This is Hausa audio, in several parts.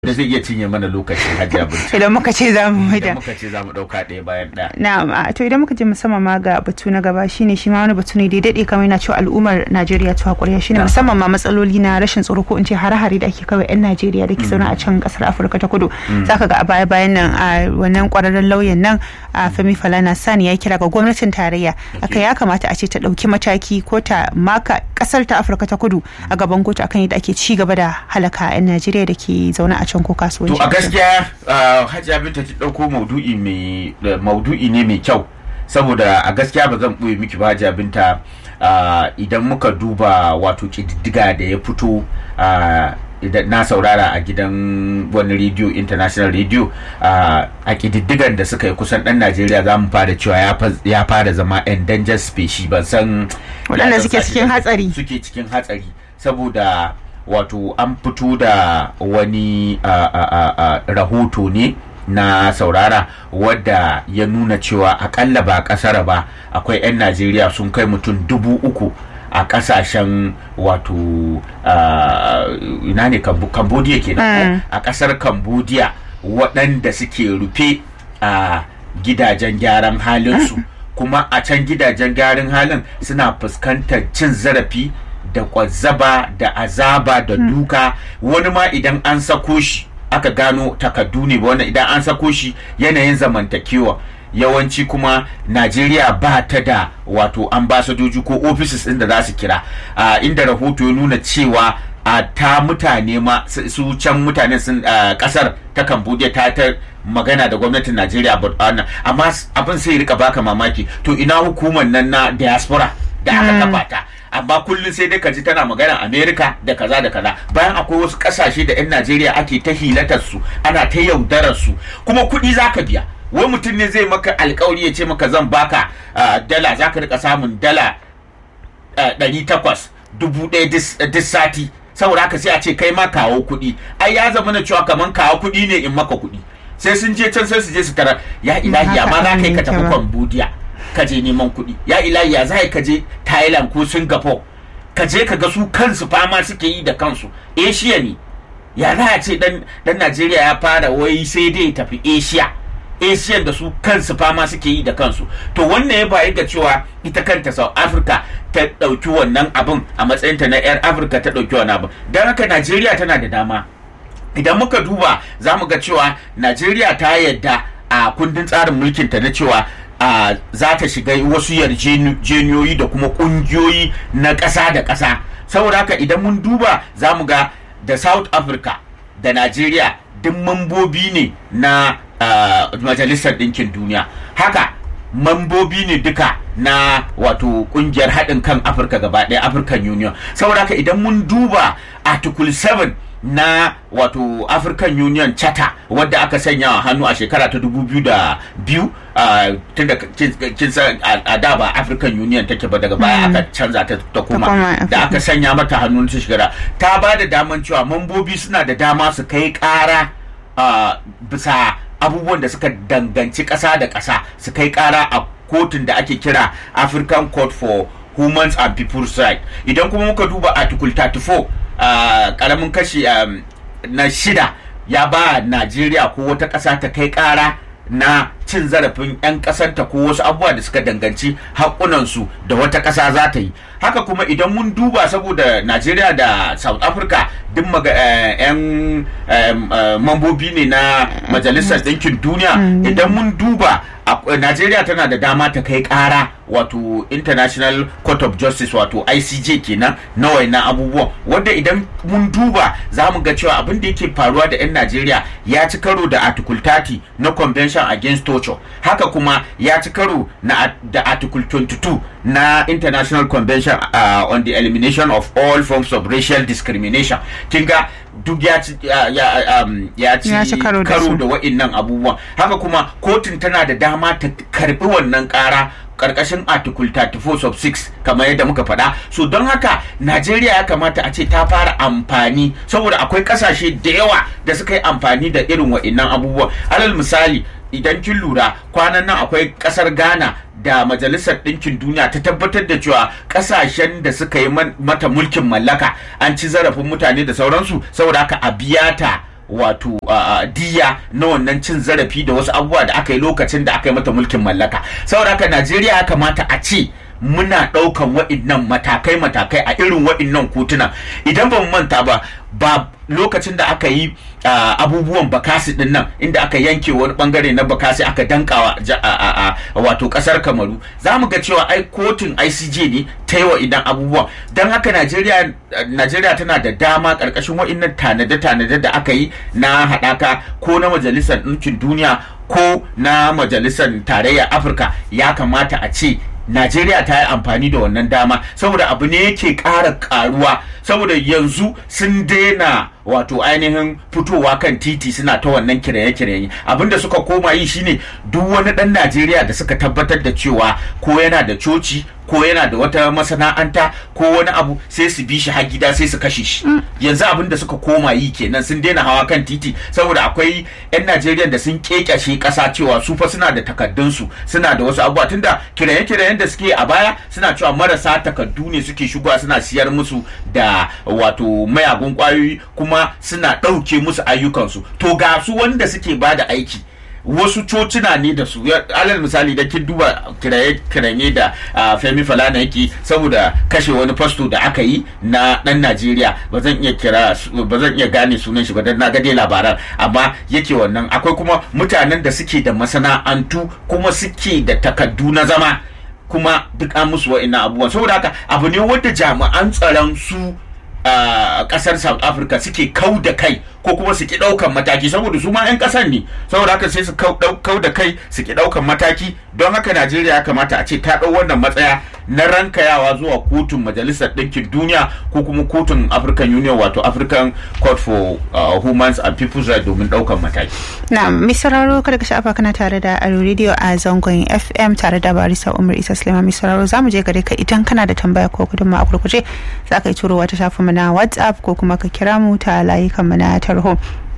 da zai iya cinye mana lokacin hajiya binta idan muka ce za mu idan da muka ce za mu ɗauka ɗaya bayan ɗaya na'am a to idan muka je musamman ma ga batu na gaba shine shi ma wani batu ne da ya daɗe kamar yana cewa al'ummar Najeriya ta hakuriya shine musamman ma matsaloli na rashin tsaro ko in ce hare-hare da ake kawai 'yan Najeriya da ke zaune a can kasar Afirka ta Kudu zaka ga a baya bayan nan a wannan kwararren lauyan nan a Femi Falana Sani ya kira ga gwamnatin tarayya aka ya kamata a ce ta ɗauki mataki ko ta maka kasar ta Afirka ta Kudu a gaban kotu akan yadda ake ci gaba da halaka 'yan Najeriya da ke zaune a can ko kasuwanci to a gaskiya uh, hajiya binta ta ɗauko maudu'i mai da maudu'i ne mai kyau saboda a gaskiya ba zan ɓoye miki ba hajiya binta uh, idan muka duba wato ƙididdiga da ya fito uh, idan na saurara a gidan wani rediyo international radio uh, a ƙididdigan da suka yi kusan ɗan najeriya za mu fara cewa ya fa- ya fara zama endangered species ban san Waɗanda ya suke zan sa shi cikin da- hatsari. suke cikin hatsari saboda wato an fito da wani a, a, a, a, rahoto ne na saurara wadda ya nuna cewa akalla ba kasar ba akwai 'yan najeriya sun kai mutum dubu uku a kasashen wato ah, ina ne Cambo- cambodia kenan a kasar cambodia waɗanda suke rufe a gidajen gyaran halinsu kuma a can gidajen gyaran halin suna fuskantar cin zarafi da kwazzaba da azaba da duka wani ma idan an sako shi aka gano takardu ne ba wannan idan an sako shi yanayin zamantakewa yawanci kuma najeriya ba ta da wato ambasadoji ko offices inda za su kira a inda rahoto ya nuna cewa a ta mutane ma su su can mutanen sun a, kasar ta cambodia ta ta magana da gwamnatin najeriya but, wannan amma s- abin sai ya rika baka mamaki to ina hukumar nan na diaspora da aka kafa ta amma kullum sai dai ka ji tana magana america da kaza da kaza bayan akwai wasu kasashe da 'yan najeriya ake ta hilatar su ana ta yaudarar su kuma kuɗi zaka biya wai mutum ne zai maka alkawari ya ce maka zan baka ah, dala zaka rika samun dala ɗari takwas dubu ɗaya dis- duk sati saboda haka sai a ce kai ma kawo kuɗi ai ya zama na cewa kaman kawo kuɗi ne in maka kuɗi sai sun je can sai su je su tara ya ilahi haka amma za ka yi ka abin tafi yake ba. cambodia ka je neman kuɗi ya ilahi ya za ka je thailand ko singapore ka je ka ga su kansu fama suke yi da kansu asia ne ya za a ce dan dan najeriya ya fara wai sai dai ya tafi asia asian da su kansu fama suke yi da kansu to wannan ya bayi ga cewa ita kanta south africa ta ɗauki wannan abin a matsayinta na 'yar afirka ta ɗauki wannan abin don haka najeriya tana da dama idan muka duba za mu ga cewa najeriya ta yadda a kundin tsarin mulkinta na cewa a za ta shiga wasu yarjejeniyoyi da kuma kungiyoyi na ƙasa da ƙasa saboda haka idan mun duba za mu ga da south africa da najeriya duk mambobi ne na ah, majalisar ɗinkin duniya haka mambobi ne duka na wato kungiyar haɗin kan afirka gaba ɗaya african union saboda haka idan mun duba article 7 na wato african union charter wadda aka sanya a hannu a shekara ta 2002 uh, tun da kin kin san a a da ba african union take ba daga baya aka canza ta ta koma koma da African. aka sanya mata hannun ta shekara ta ba da daman cewa mambobi suna da dama su kai ƙara uh, bisa abubuwan da suka danganci ƙasa da ƙasa su kai ƙara a kotun da ake kira african court for humans and people's rights idan kuma muka duba article 34 a karamin kashi um, na shida ya ba najeriya ko wata ƙasa ta kai ƙara na cin zarafin 'yan ƙasarta ko wasu abubuwa da suka danganci haƙunansu da wata ƙasa za ta yi haka kuma idan mun duba saboda najeriya da south africa duk maga- eh, 'yan em, eh, mambobi ne na majalisar ɗinkin duniya idan mun duba a- najeriya tana da dama ta kai ƙara wato international court of justice wato icj kenan na wayannan abubuwan wanda idan mun duba za mu ga cewa abin da yake faruwa da 'yan najeriya ya ci karo da article 30 na convention against torture haka kuma ya ci karo na da article 22 na international convention uh, on the elimination of all forms of racial discrimination kin ga duk ya ci ya, ya, um, ya ci Ya ci karo da su. da wa'innan abubuwan haka kuma kotun tana da dama ta karbi wannan kara karkashin article 34 sub 6 kamar yadda muka faɗa so don haka najeriya ya kamata a ce ta fara amfani saboda akwai ƙasashe da yawa da suka yi amfani da irin wa'innan abubuwan alal misali idan kin lura kwanan nan akwai ƙasar ghana da majalisar ɗinkin duniya ta tabbatar da cewa ƙasashen da suka yi man- mata mulkin mallaka an ci zarafin mutane da sauransu saboda haka a biya ta wato diya na wannan cin zarafi da wasu abubuwa da aka yi lokacin da aka yi mata mulkin mallaka saboda haka najeriya ya kamata a ce muna ɗaukan wa'innan matakai-matakai a irin wa'innan kotuna idan ba mu manta ba ba lokacin da aka yi abubuwan bakasi din nan inda aka yanke wani bangare na bakasi aka dankawa wato kasar kamaru za mu ga cewa ai kotun icj ne ta yi wa idan abubuwan don haka najeriya tana da dama karkashin wa'innan tanade-tanade da aka yi na haɗaka ko na majalisar ɗinkin duniya ko na majalisar tarayyar afirka ya kamata a ce Najeriya ta yi amfani da wannan dama saboda abu ne yake ƙara ƙaruwa saboda yanzu sun daina wato ainihin fitowa kan titi suna ta wannan kiraye-kiraye abinda suka koma yi shine duk wani ɗan Najeriya da suka tabbatar da cewa ko yana da coci ko yana da wata masana'anta ko wani abu sai su bi shi har gida sai su kashe shi yanzu abin da suka koma yi kenan sun daina hawa kan titi saboda akwai 'yan Najeriya da sun kekashe ƙasa cewa su fa suna da takaddunsu suna da wasu abubuwa tunda kiraye-kirayen da suke a baya suna cewa marasa takaddu ne suke shigowa suna siyar musu da wato mayagun kwayoyi kuma suna ɗauke musu ayyukansu to ga su wanda suke bada aiki wasu cocina ne da su alal misali da kin duba kiraye da femi falana yake saboda kashe wani fasto da aka yi na dan najeriya ba zan iya kira ba zan iya gane sunan shi ba dan na ga dai labaran amma yake wannan akwai kuma mutanen da suke da masana'antu kuma suke da takaddu na zama kuma duk an musu wa'ina abubuwan saboda haka abu ne wanda jami'an tsaron su a kasar south africa suke kau da kai ko kuma su ki daukan mataki saboda su ma 'yan kasar ne saboda haka sai su kau da kai su ki daukan mataki don haka najeriya ya kamata a ce ta dau wannan matsaya na rankayawa zuwa kotun majalisar ɗinkin duniya ko kuma kotun african union wato african court for uh, humans and people's rights domin daukan mataki na mai sauraro kada ka sha'afa kana tare da aro radio a zangon fm tare da barisa umar isa sulaiman mai sauraro za mu je gare ka idan kana da tambaya ko gudunma a kurkuce za ka yi turowa ta shafin mu na whatsapp ko kuma ka kira mu ta layukan mu na tarho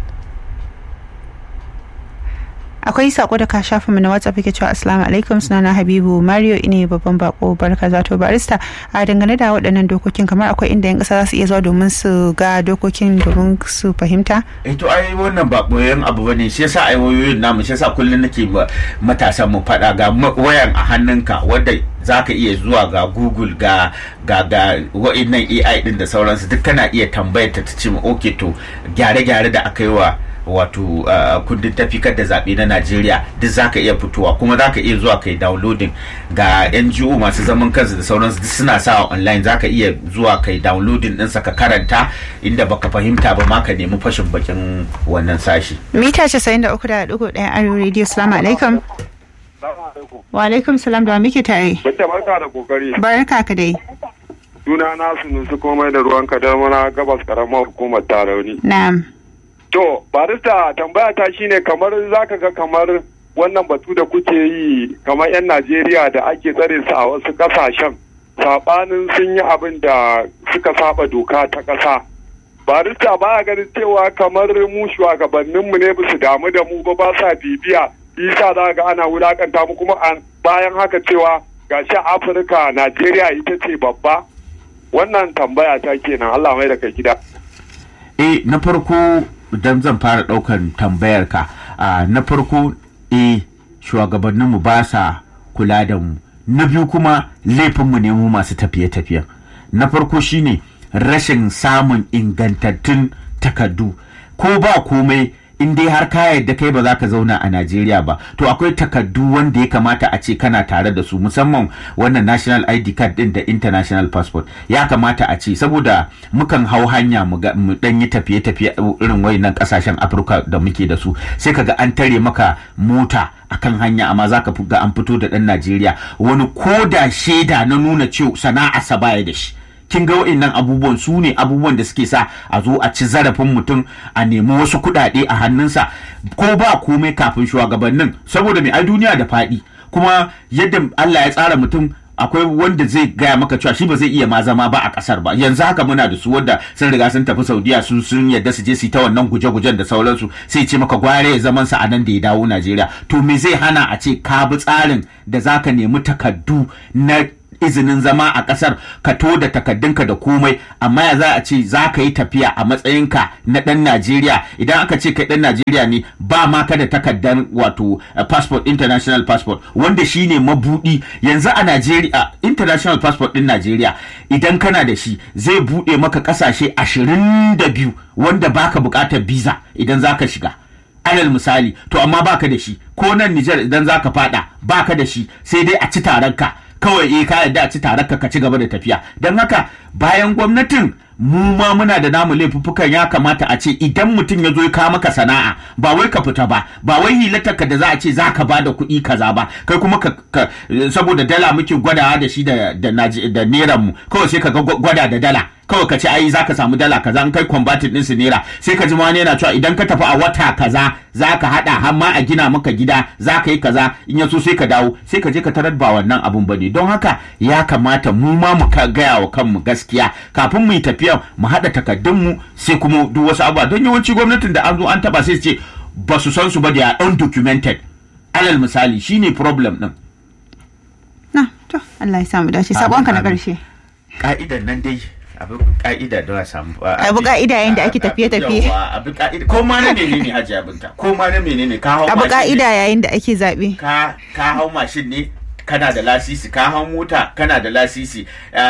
akwai sako da ka shafa mu na whatsapp yake cewa assalamu alaikum sunana habibu mario ine babban bako barka zato barista a dangane da waɗannan dokokin kamar akwai inda yan ƙasa za su iya zuwa domin su ga dokokin domin su fahimta eh to ai wannan ba boyen abu bane shi yasa ai wayoyin namu shi yasa kullun nake matasan mu faɗa ga wayan a hannunka wanda za ka iya zuwa ga google ga ga ga wa'innan ai din da sauransu duk kana iya tambayar ta ta ce okay to gyare-gyare da aka yi wa wato kundin tafikar da zaɓe na najeriya duk za ka iya fitowa kuma za ka iya zuwa kai downloading ga ngo masu zaman kansu da sauransu duk suna sawa online za ka iya zuwa kai downloading ɗinsa ka karanta inda baka fahimta ba ma ka nemi fashin bakin wannan sashi mita 93.1 arewa radio salamu alaikum wa alaikum salam da muke tare Bace barka da kokari. barka ka dai Suna na sunusu komai da ruwan kadar mana gabas karamar hukumar tarauni. na'am To, barista tambaya ta shine kamar zaka ga kamar wannan batu da kuke yi kamar 'yan Najeriya da ake tsare su a wasu kasashen sabanin sun yi abin da suka saba doka ta ƙasa. Barista baya ganin cewa kamar mu shugabanninmu ne ba su damu da mu ba ba sa bibiya isa za ga ana wulakanta mu kuma bayan haka cewa gashi Afirka Najeriya ita ce babba wannan tambaya ta kenan Allah mai da kai gida. eh na farko dan zan fara daukan tambayar ka na farko eh shugabanninmu ba sa kula da mu na biyu kuma laifinmu ne mu masu tafiye-tafiyen na farko shine rashin samun ingantattun takardu ko ba komai in dai har ka yadda kai ba za ka zauna a Najeriya ba to akwai takardu wanda ya kamata a ce kana tare da su musamman wannan national ID card din da international passport ya kamata a ce saboda mukan hau hanya mu dan yi tafiye-tafiye irin wayannan kasashen Afirka da muke da su sai kaga an tare maka mota akan hanya amma zaka ga an fito da dan Najeriya wani koda shaida na nuna cewa sana'a baya da shi kin ga wa'annan abubuwan su ne abubuwan da suke sa a zo a ci zarafin mutum a nemi wasu kuɗaɗe a hannunsa ko ba komai kafin shugabannin saboda mai ai duniya da faɗi kuma yadda Allah ya tsara mutum akwai wanda zai gaya maka cewa shi ba zai iya ma zama ba a kasar ba yanzu haka muna da su wanda sun riga sun tafi saudiya su sun yadda su je su ta wannan guje-gujen da sauransu sai ce maka gware ya zaman sa a nan da ya dawo najeriya to me zai hana a ce ka bi tsarin da zaka nemi takaddu na izinin zama a kasar ka to da takaddunka da komai amma ya za a ce za ka yi tafiya a matsayinka na dan Najeriya idan aka ce kai dan Najeriya ne ba ma ka da takaddan wato uh, passport international passport wanda shine mabudi yanzu a Najeriya international passport din Najeriya idan kana da shi zai bude maka kasashe 22 wanda baka bukatar visa idan zaka shiga alal misali to amma baka da shi ko nan Nijar idan zaka fada baka da shi sai dai a ci taranka kawai eh ka yarda a ci taranka ka ci gaba da tafiya don haka bayan gwamnatin mu ma muna da namu laifuffukan ya kamata a ce idan mutum ya zo ya kawo maka sana'a ba wai ka fita ba ba wai hilatarka da za a ce za ka ba da kuɗi kaza ba kai kuma ka, ka saboda dala muke gwadawa da shi da da, da neran mu kawai sai ka ga gwada da dala kawai ka ce ai za ka samu dala kaza in kai converted din su naira sai ka ji ma wani yana cewa idan ka tafi a wata kaza za ka hada har ma a gina maka gida za ka yi kaza in ya so sai ka dawo sai ka je ka tarar ba wannan abun bane don haka ya kamata mu ma mu gaya wa kanmu gaskiya kafin mu yi tafiya mu haɗa takardunmu sai kuma duk wasu abubuwa don yawanci gwamnatin da an zo an taba sai su ce ba su san su ba da undocumented alal misali shine problem din na to Allah ya samu dace sabonka na karshe ka'idan nan dai abu ka'ida da a samu abu ka'ida yayin da ake tafiye tafiye abu ka'ida ko ma na menene haji abinta ko ma na menene ka hau abu ka'ida yayin da ake zabe ka ka hau mashin ne kana da lasisi ka hau mota kana da lasisi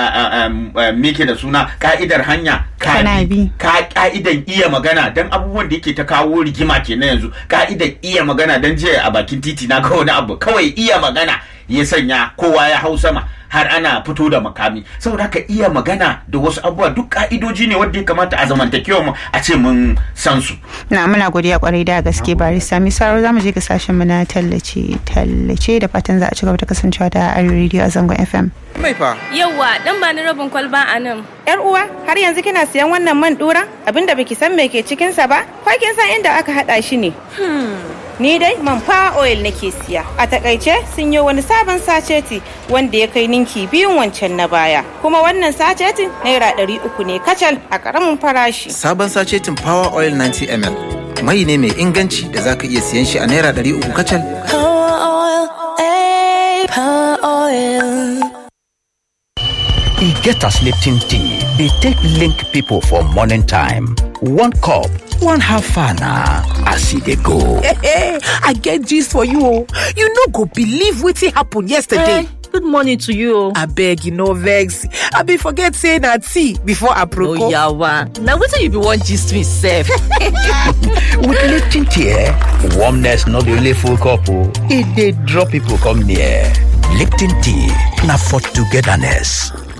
meke da suna ka'idar hanya Kana bi. ka ka'idan iya magana dan abubuwan da yake ta kawo rigima kenan yanzu ka'idan iya magana dan jiya a bakin titi na ga wani abu kawai iya magana ya sanya kowa ya hau sama har ana fito da makami saboda haka iya magana da wasu abubuwa duk ka'idoji ne wanda ya kamata a zamantakewa mu a ce mun san su na muna godiya kwarai da gaske barista mi saro zamu je ga sashen mu na tallace tallace da fatan za a ci gaba da kasancewa da Arewa Radio a zangon FM Mai fa. Yauwa, dan ba ni rabin kwalba a nan. Yar uwa, har yanzu kina siyan wannan man dura? Abinda baki san me ke cikin sa ba? Ko kin san inda aka hada shi ne? Ni dai man fa oil nake siya. A takaice sun yi wani sabon saceti wanda ya kai ninki biyun wancan na baya. Kuma wannan sacetin naira ɗari uku ne kacal a ƙaramin farashi. Sabon sacetin Power Oil 90 ml. Mai ne mai inganci da zaka iya siyan shi a naira ɗari uku kacal. Power oil, eh, power oil. e get as lipton tea dey take link people for morning time one cup one half na as e dey go. Hey, I get gist for you oh. You no go believe wetin happen yesterday. good morning to you o. Abeg, you no vex. I be forget say na tea before aproko. yawa na wetin you be wan gist me sef. with lipton tea eh, warmness no dey only full cup o e dey draw people come near. lipton tea na for togetherness.